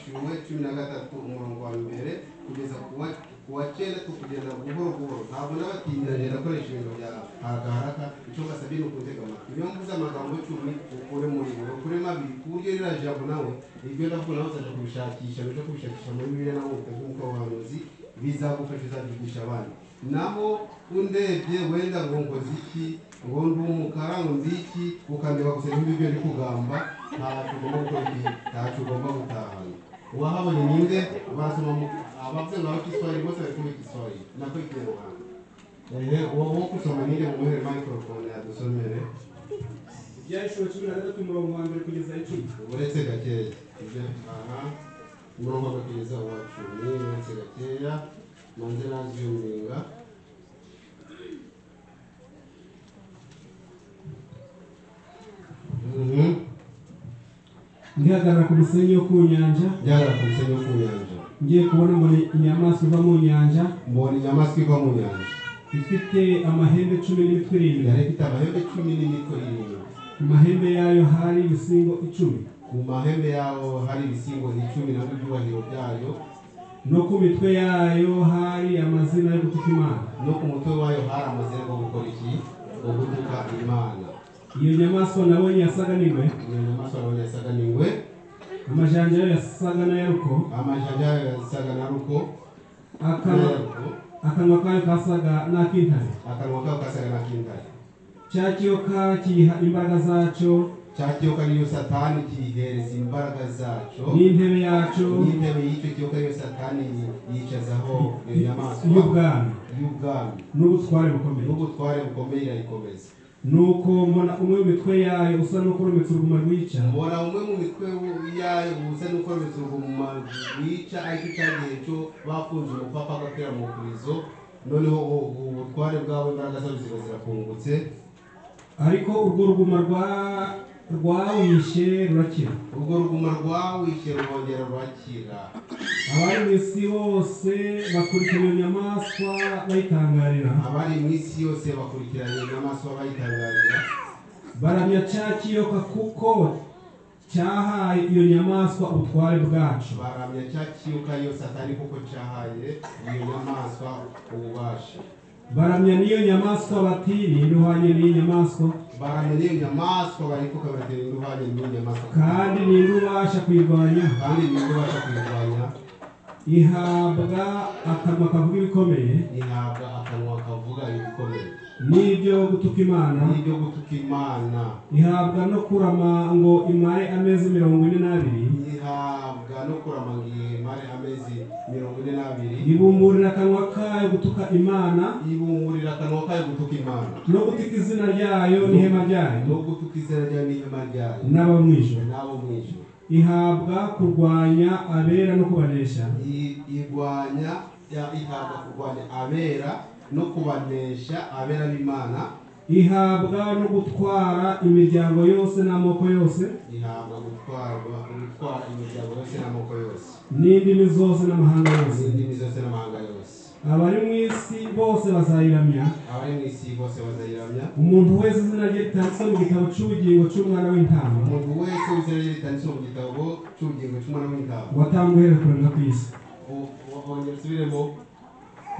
kimwe cumi na gatatu umurongo wa mbere kugeza ku wa cyenda two kugenda buhoro buhoro ntabwo n'abatinyira rero akoresha ibintu bya harakaharaka icyo basabye ni ukutega amatwi niyo mvuze amagambo icumi ukure muri buri ukuremo abiri ku buryo ririya jambo nawe iryo ndavuga nawe uzajya kubishakisha uje kubishakisha muri bibiliya nawe ukajya umukobanuzi bizagufasha uzabyigisha abandi naho undebye wenda ngo nkoze iki ngo ndi umukara ngo ndi iki ukandeba gusa nk'ibyo uri kugamba ntacyo ugomba gukora iki ntacyo ugomba gutahana uwahabonye ninde basoma mu abavuze ngo abakiswahili bose bari kumva igiswahili nako ikinyarwanda ehe uwo wo gusoma ninde mumuhere microphone yadusomere ibyahishwe cumi na gatatu umurongo wa mbere kugeza icumi uretse gakeya ibyo aha umurongo wa kugeza uwa cumi uretse gakeya manze naziyuminga Mhm. ndihagarara ku musenyi wo ku nyanja Njyana ku musenyi wo ku nyanja ngiye kubona mbona inyamaswa iva mu nyanja mbona inyamaswa iva mu nyanja ifite amahembe cumi n'imitwe irindwi yari ifite amahembe cumi n'imiko irindwi ku mahembe yayo hari ibisingo icumi ku mahembe yaho hari ibisingo icumi nabyo ibyubahiro byayo no ku mitwe yayo hari amazina yo gutuka imana no ku mutwe wayo hari amazina yo gukora iki yo gutuka imana iyo nyamaswa nabonye yasaga n'ingwe iyo nyamaswa yawe yasaga n'ingwe amajanja yayo yasaga n'ayaruko amajanja yayo yasaga na ruko akanwa akanwa kayo kasaga n'ak'intare akanwa kayo kasaga n'ak'intare cya kiyoka kiyiha imbaraga zacyo cya kiyoka niyo satani kiyihereza imbaraga zacyo n'intebe yacyo n'intebe y'icyo kiyoka niyo satani yicazaho iyo nyamaswa y'ubwami y'ubwami n'ubutware bukomeye n'ubutware bukomeye irayikomeza nuko mbona umwe w'imitwe yayo usa n'ukurometse uruguma rwica mbona umwe mu mitwe yayo ubusa nuko rumitse uruguma rwica ariko icyagiye cyo bafunze umupapa agapira mu kurizo noneho u- ubutware bwabo imbaraga zabo ziba zirakungutse ariko urwo ruguma rwa rwawishe rurakira urwo ruguma rwawishe rwongera rwakira abari mu isi bose bakurikira iyo nyamaswa bayitangarira abari mu isi yose bakurikiranye inyamaswa bayitangarira baramya cya kiyoka kuko cyahaye iyo nyamaswa ubutware bwacu baramya cya kiyoka iyo satani kuko cyahaye iyo nyamaswa ububasha baramya n'iyo nyamaswa bati n'induhanye n'iyi nyamaswa baramya n'iyo nyamaswa barikuka baratera indwanya n'iyo nyamaswa kandi n'indubasha kuyirwanya kandi nibwo ubasha kuyirwanya ihabwa akanwa kavuga ibikomeye ihabwa akanwa kavuga ibikomeye n'ibyo gutuka imana n'ibyo gutuka imana ihabwa no kurama ngo imare amezi mirongo ine n'abiri ihabwa no kurama ngo imare amezi mirongo ine n'abiri ibumburira akanwa kayo gutuka imana ibungurira akanwa kayo gutuka imana no gutuka izina ryayo n'ihema ryayo no gutuka izina ryayo n'ihema ryayo n'aba mu ijuru n'abo mu ijuru ihabwa kurwanya abera no kubanesha I- igwanya ya- ihabwa kurwanya abera no kubanesha abera b'imana ihabwa no gutwara imiryango yose n'amoko yose ihabwa gutwarwa gutwara imiryango yose n'amoko yose n'indimi zose n'amahanga yose n'indimi zose n'amahanga yose abari mu isi bose bazayiramya abari mu isi bose bazayiramya umuntu wese izina rye ritanditswe mu gitabo cy'ubugingo cy'umwana w'intama umuntu wese w'isirayeli ritanditse mu gitabo cy'ubugingo cy'umwana w'intama watanga uhereye kure no ku isi wongera usubiremo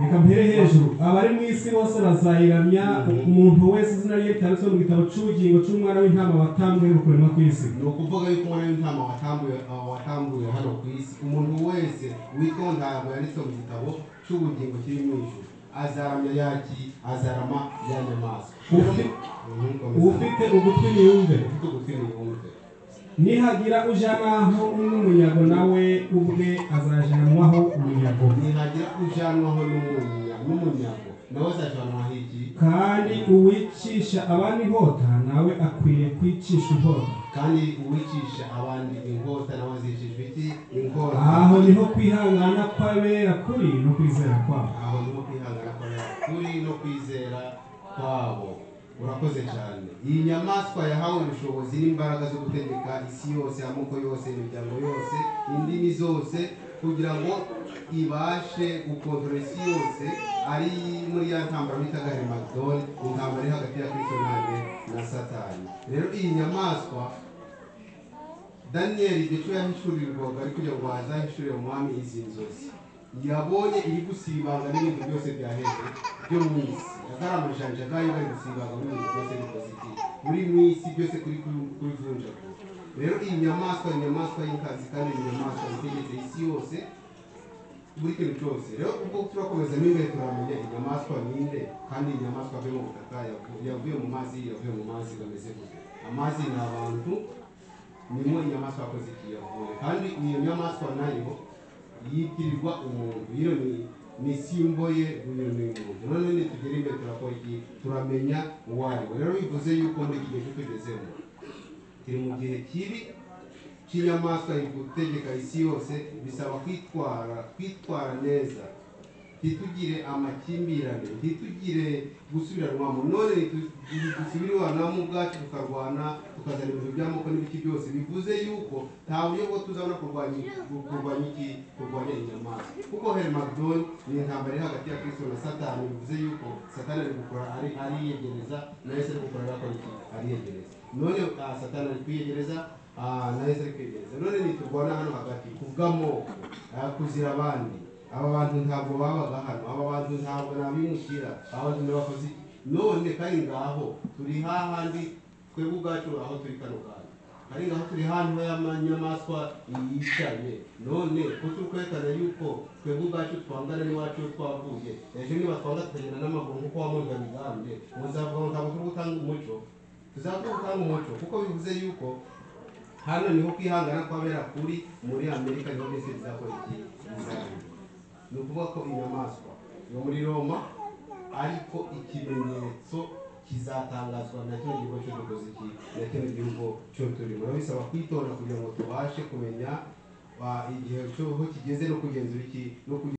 reka mpere hejuru abari mu isi bose bazayiramya umuntu wese izina rye ritanditswe mu gitabo cy'ubugingo cy'umwana w'intama watambwe rukurema ku isi ni ukuvuga yuko umwana w'intama watambuye uh, watambuye hano ku isi umuntu wese witwa ntama yanditse mu gitabo cy'ubugingo kiri mu ijuru azaramya yaki azarama ya nyamaswa Ufi- Mhm, komeza. ufite ugutwi niyumve ufite ugutwi niyumve nihagira uja naho n'umuyago nawe ubwe azajanwaho umuyago nihagira ujanwaho n'umunya- n'umunyago nawe azajanwaho iki kandi uwicisha abandi inkota nawe akwiye kwicisha inkota kandi uwicisha abandi inkota nawe azicishwa iki inkota aho niho kwihangana kw'abera kuri no kwizera kwabo aho niho kwihangana kwabo kuri no kwizera kwabo urakoze cyane iyi nyamaswa yahawe ubushobozi n'imbaraga zo gutegeka isi yose amoko yose imiryango yose indimi zose kugira ngo ibashe gukontorora isi yose ari muri ya ntambara bitaga herimagidoni intambara iri hagati ya kristo nanjye na satani rero iyi nyamaswa daniyeli igihe cyo yahishurirwaga ari kugira ngo hazahishurire umwami izi nzozi yabonye iri gusibanga n'ibintu byose bya hejuru byo mu isi atari amajanjagari bari gusibanga n'ibintu byose bikoziti muri mu isi byose kuri kuri vunjagura rero iyi nyamaswa ni inyamaswa y'inkazi kandi ni inyamaswa itegetse isi yose buri kintu cyose rero ubwo turakomeza mo imbere turamenya inyamaswa ninde kandi iyi nyamaswa yavuye mu butaka yavu- yavuye mu mazi yavuye mu mazi bameze gute amazi ni abantu nimo inyamaswa yakoze iki yavuye kandi iyo nyamaswa nayo yitirirwa umuntu iyo ni ni simbo ye uyu ni umuntu none nitugera imbere turakora iki turamenya uwo ari we rero bivuze yuko muri iki gihe cyo tugezemo turi mu gihe kibi cy'inyamaswa iri gutegeka isi yose bisaba kwitwara kwitwara neza ntitugire amakimbirane ntitugire gusubiranwamo none dusubiranwamo ubwacu tukarwana tukazana ibintu by'amoko n'ibiki byose bivuze yuko nta buryo bwo tuzabona kurwanya kurwanya iki kurwanya inyamaswa kuko hermadon ni intambara iri hagati ya kristo na satani bivuze yuko satani ari gukora ari ariyegereza na yesu ari gukora agakora iki ariyegereza none ah, satani ari kwiyegereza ah, na yesu ari kwiyegereza none niturwana hano hagati kubw'amoko ah, kuzira abandi aba bantu ntabwo babaga hano aba bantu ntabwo nabimukira aba bantu n'abakozi none kari ngaho turi hahandi twebwe ubwacu aho turi kano kanya kari ngaho turi hano y'amanyamaswa yicaye none ko turi kwerekana yuko twebwe ubwacu twangana n'iwacu iyo twavuye ejo niba twanga tukagenda n'amaguru nk'uko wamunga migambye muzavuga ngo ntabwo turi gutanga umuco tuzavuga gutanga umuco kuko bivuze yuko hano niho kwihangana kwabera kuri muri amerika niho byose bizakora iki bizabera ni ukuvuga ko inyamaswa yo muri roma ariko ikimenyetso kizatangazwa na kino gihugu cyo dukoze iki na kino gihugu cyo turimo rero bisaba kwitonda kugira ngo tubashe kumenya ah, igihe cyo aho kigeze no kugenzura iki no kugira